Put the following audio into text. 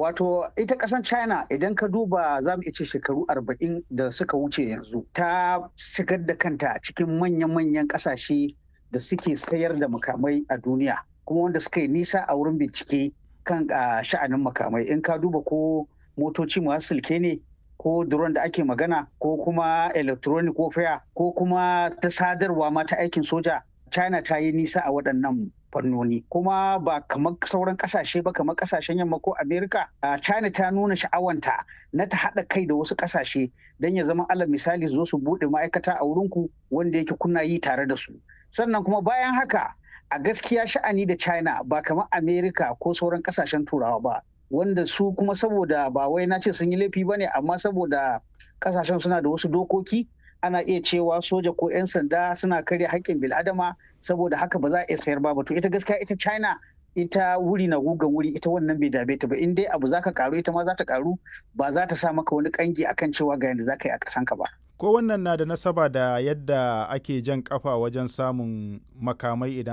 Wato ita ƙasar China idan ka duba za mu ce shekaru arba'in da suka wuce yanzu ta shigar da kanta cikin manya-manyan ƙasashe da suke sayar da makamai a duniya kuma wanda suka yi nisa a wurin bincike kan sha'anin makamai in ka duba ko motoci masu silke ne ko drone da ake magana ko kuma electronic warfare ko kuma ta sadarwa ma ta aikin soja china ta yi nisa a waɗannan fannoni kuma ba kamar sauran kasashe ba kamar kasashen yamma ko amerika china ta nuna sha'awanta na ta haɗa kai da wasu kasashe don ya zama alal misali zo su buɗe ma'aikata a wurinku wanda yake kuna yi tare da su sannan kuma bayan haka a gaskiya sha'ani da china ba kamar amerika ko sauran kasashen turawa ba wanda su kuma saboda ba wai na ce sun yi laifi ba ne amma saboda kasashen suna da wasu dokoki ana iya cewa soja ko 'yan sanda suna karya haƙƙin bil'adama saboda haka ba za a iya sayar ba to ita gaskiya ita china ita wuri na gugan wuri ita wannan bai dabe ta ba in dai abu zaka karu ita ma za ta karu ba za ta sa maka wani kangi akan cewa ga yadda zaka yi a kasanka ba ko wannan na da nasaba da yadda ake jan kafa wajen samun makamai idan